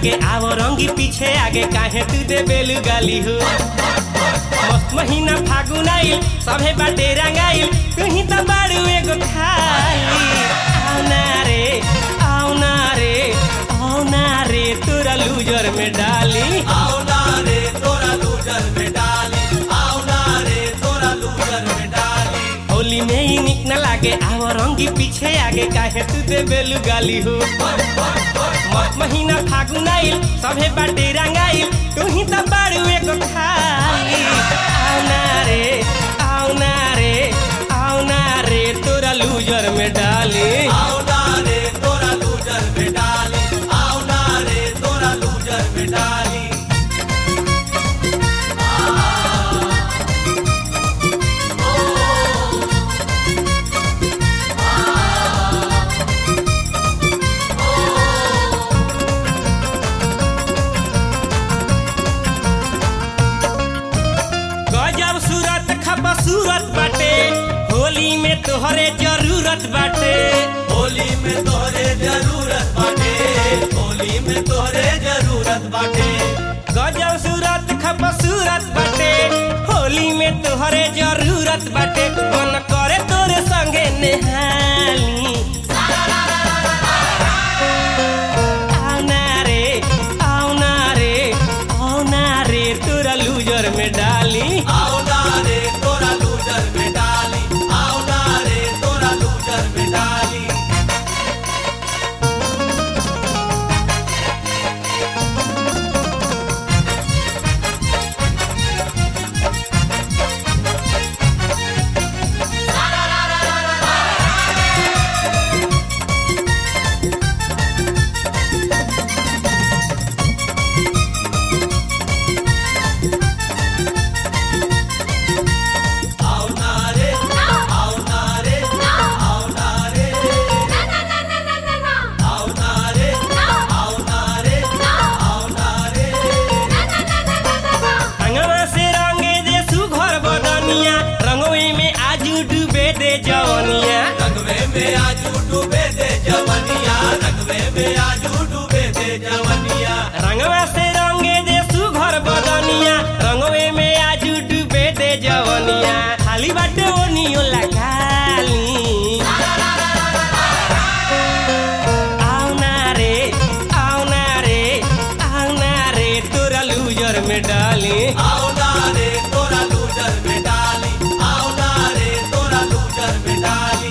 लागे आवो रंगी पीछे आगे काहे तू दे बेलू गाली हो मस्त महीना फागुन आइल सभे बाटे रंगाइल तू ही तो बाड़ू एगो खाली आओ ना रे आओ ना रे आओ ना रे तोरा लूजर में डाली आओ ना रे तोरा लूजर में डाली आओ ना रे तोरा लूजर में डाली होली में ही निक न लागे आवो रंगी पीछे आगे काहे तू दे बेलू गाली हो मस्त महीना फागुन आइल सभे बाटे रंगाइल तू ही तो बाड़ू एगो खाली आओ ना रे आओ ना रे आओ ना रे तोरा लूजर में डाली आओ ना रे तोरा लूजर में डाली आओ ना रे तोरा लूजर में डाली गजब सूरत खप सूरत बाटे होली में तोहरे जरूरत बाटे होली में तोहरे जरूरत बाटे होली में तोहरे जरूरत बाटे गजब सूरत खप सूरत बाटे होली में तोहरे जरूरत बाटे मन करे तोरे संगे नेहाली आओ ना रे आओ ना रे आओ ना रे तोरा लूजर में डाली आओ ना रे तोरा लूजर में डाली आओ ना रे तोरा लूजर में डाली आओ ना रे आओ ना रे आओ ना रे आओ ना रे आओ ना रे आओ ना रे अंगवा से रंगे दे सुघर बदनिया रंगोई में आजू डूबे दे जवनिया रंगवे में आजू डूबे दे जवनिया रंगवे में आजू डूबे दे जवनिया रंगवा से रंगे दे सुघर बदनिया रंगवे में आजू डूबे दे जवनिया खाली बाटे ओनियो लगाली आओ ना रे आओ ना रे आओ ना रे तोरा लूजर में डाली आओ ना रे तोरा लूजर में डाली आओ ना रे तोरा लूजर में डाली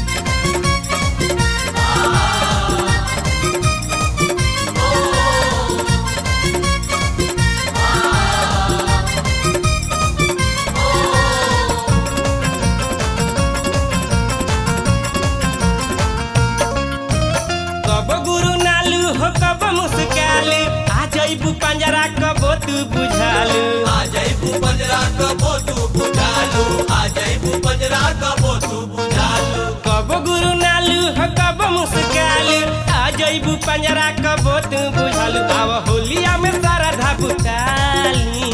कब गुरु नालू हो कब मुस्कालू आ जइबू पंजरा कबो तू बुझालू आ जइबू पंजरा कबो तू बुझालू आ जइबू पंजरा कबो तू बुझालू कब गुरु नालू हो कब मुस्कालू आ जइबू पंजरा कबो तू बुझालू आव होलिया में सारा धाबुताली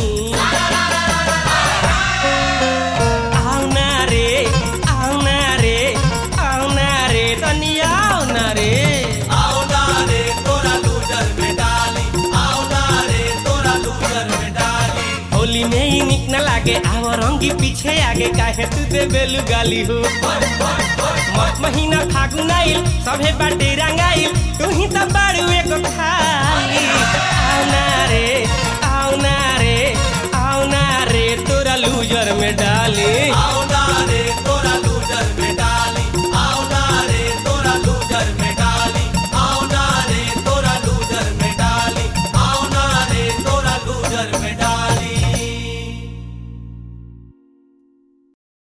आओ ना रे आओ ना रे आओ ना रे तनिया आओ ना रे आओ ना रे तोरा लूजर में डाली आओ ना रे तोरा लूजर में डाली होली में ही निक न लागे आव रंगी पीछे आगे काहे तू दे बेलू गाली हो मस्त महीना फागुन आइल सभे बाटे रंगाइल तू ही तो बाड़ू एगो खाली आओ ना रे आओ ना रे आओ ना रे तोरा लूजर में डाली आओ